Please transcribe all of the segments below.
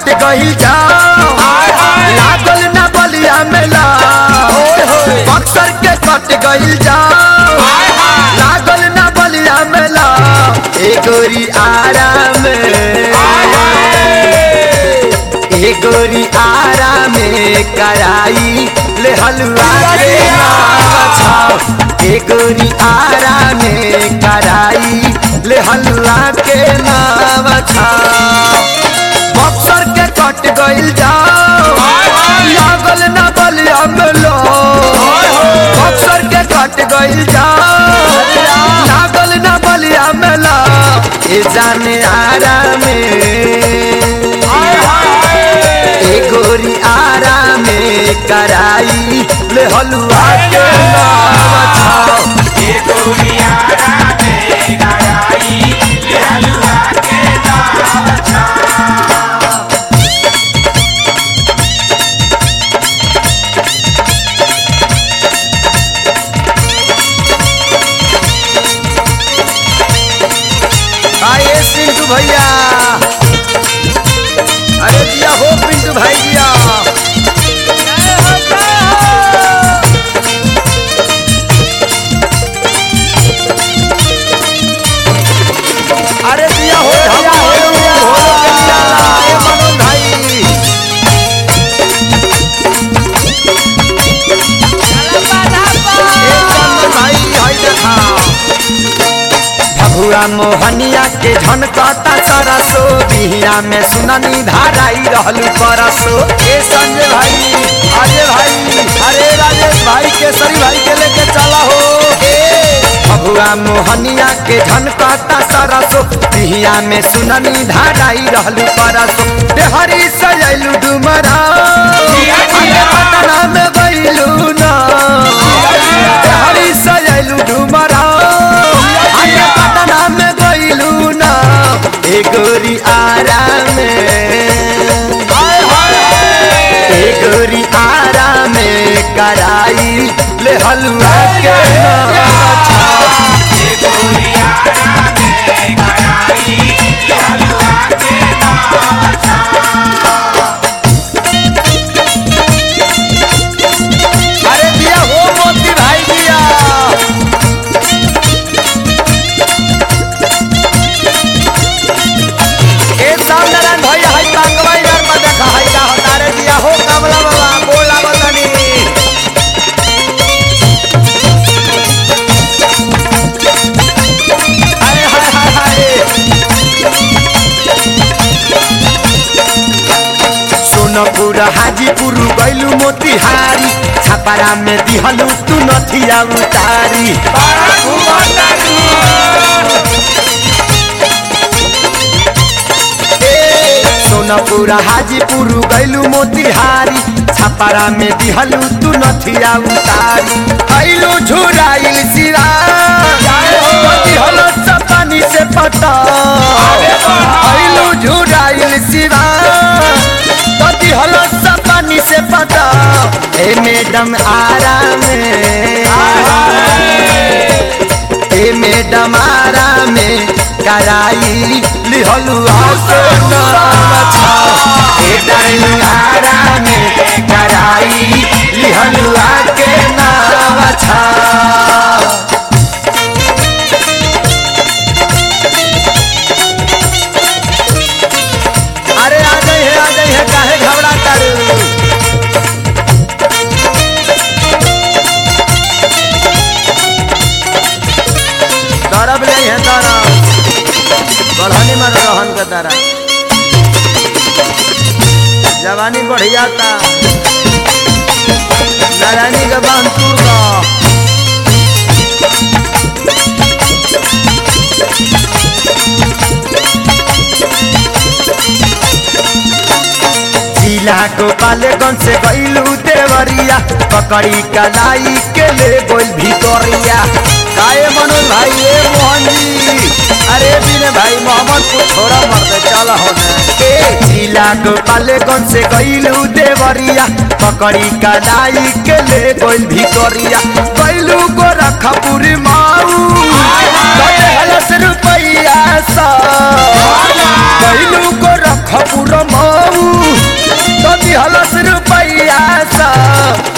कट गई जाओ लागल ना बलिया मेला बक्सर के कट गई जाओ लागल ना बलिया मेला ए गोरी आराम ए गोरी आराम कराई ले हलवा के नावा छाओ ए गोरी आराम कराई ले हलवा के नावा छाओ बक्सर के कट गइल जाओ लागल ना बलिया मेलो बक्सर के कट गइल जाओ लागल ना बलिया मेला ए जाने आराम ए गोरी आराम कराई ले हलवा के नावा छाओ आइए पिंटू भैया अरे दिया हो पिंटू भाई दिया अरे दिया हो दिया हो दिया हो दिया ए मनोज भाई ए चंदन भाई हाय देखा भगुआ मोहनिया के झनकता सरसो बिहिया में सुननी धाराई रहलू परसो ए संजय भाई अजय भाई अरे राजेश भाई केसरी भाई के लेके चला हो ए भगुआ मोहनिया के झनकता सरसो बिहिया में सुननी धाराई रहलू परसो देहरी सजैलू डुमरा अरे पटना में गइलू ना देहरी सजैलू डुमरा अरे पटना में गइलू ना ए गोरी आराम ए गोरी आराम कराई ले हलवा के नावा छाओ अरे दिया हो मोती भाई दिया ए सामनारायण भैया हाय कांगवा यार में देखा हाय का हतारे दिया हो कमला बाबा बोला बतानी अरे हाय हाय हाय सोनपुर हाजीपुर गैलू मोतिहारी छापारा में दिहलू तू नथिया उतारी ए, सोनपुर हाजीपुर गैलू मोतिहारी छापारा में दिहलू तू नथिया उतारी ऐलू झुराइल सिरा दिहलो सपानी से पता ऐलू झुराइल सिरा पति हलो सपानी से पता ए मैडम आराम ए मैडम आराम कराई लिहलू आके नाम छाओ ए डाइनिंग आराम कराई लिहलू आके नाम छाओ अरे आ गई है आ गई है काहे घबरा कर दरब नहीं है दरब बढ़ानी में रहन के दरब जवानी बढ़िया था नारायणी के बांध तूर का जिला गोपालगंज से गईलू देवरिया पकड़ी कलाई के ले गोल भितरिया काए मनोज भाई ए मोहन जी अरे बिने भाई मोहम्मद को छोड़ा मर दे चल होने ए जिला गोपालगंज से गईलू देवरिया पकड़ी कलाई के ले गोल भितरिया गईलू गोरखपुर माऊ कटे हलस रुपैया सा गईलू गोरखपुर माऊ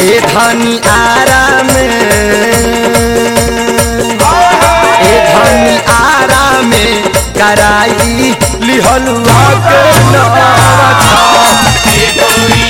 ए धनी आराम ए धनी आराम कराई लिहलुआ के नवा छा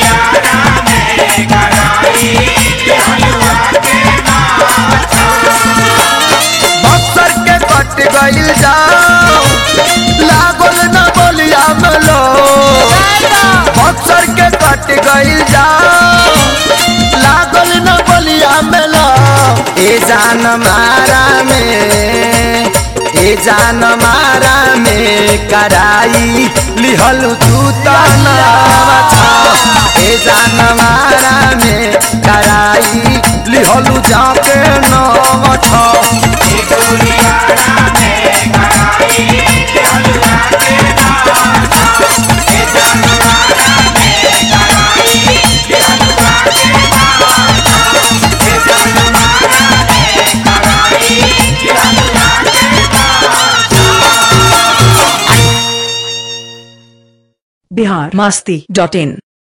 बक्सर के कट गइल जाओ लागल न बोलिया मलो बक्सर के कट गइल जाओ लागल न बोलिया मलो ए जान मारा में ए जान मारा में कराई लिहल तू तनावा छा ए जान मारा में कराई लिहलु जाके नवा छा बिहार मस्ती डॉट इन